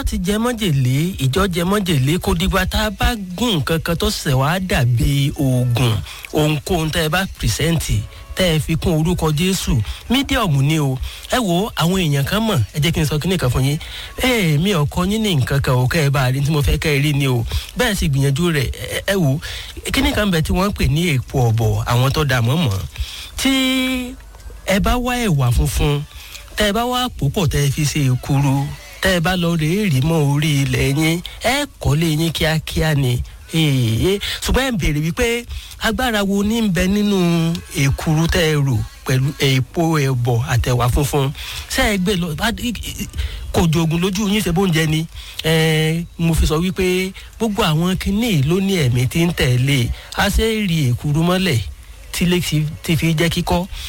ti jẹ mọ́jèlé ìjọ jẹ mọ́jèlé kò dìgbà tá a bá gún nǹkan kan tó ṣẹ̀ wá dàbí oògùn ohunkóhun tẹ́ ẹ bá pìrìsẹ́ǹtì tẹ́ ẹ fi kún orúkọ jésù mídíọ̀mù ni o ẹ wo àwọn èèyàn kan mọ̀ ẹ jẹ́ kí n sọ kíní kan fún yín ẹ mi ò kọ́ yín ní nǹkan kan ò kẹ́ ẹ bá a rí tí mo fẹ́ kẹ́ ẹ rí ni o bẹ́ẹ̀ sì gbìyànjú rẹ̀ ẹ wo kíní kan bẹ tí wọ́n ń pè ní èpo ọ̀bọ̀ àwọn tó dà mọ́ mọ́ tí ẹ bá wá ẹ̀wà funfun tẹ́ ẹ bá wá pòpọ̀ tẹ́ ẹ fi ṣe èkuru tẹ́ ẹ bá lọ rèé rí mọ́ orí ilẹ̀ yín ẹ kọ́lé yín kíákíá ni èèyàn ṣùgbọ́n ẹ̀ ń béèrè wípé agbára wo ní ń bẹ nínú èkuru tẹ́ ẹ rò pẹ̀lú èèpo ẹ̀bọ̀ àtẹ̀wà funfun ṣé ẹ gbé lọ kò jogun lójú yín ṣe bóúnjẹ ni mo fi sọ wípé gbogbo àwọn kinní ló ní ẹ̀mí tí ń tẹ̀lé a ṣe é rí èkuru mọ́lẹ̀ tí lè ti fi jẹ́ kíkọ́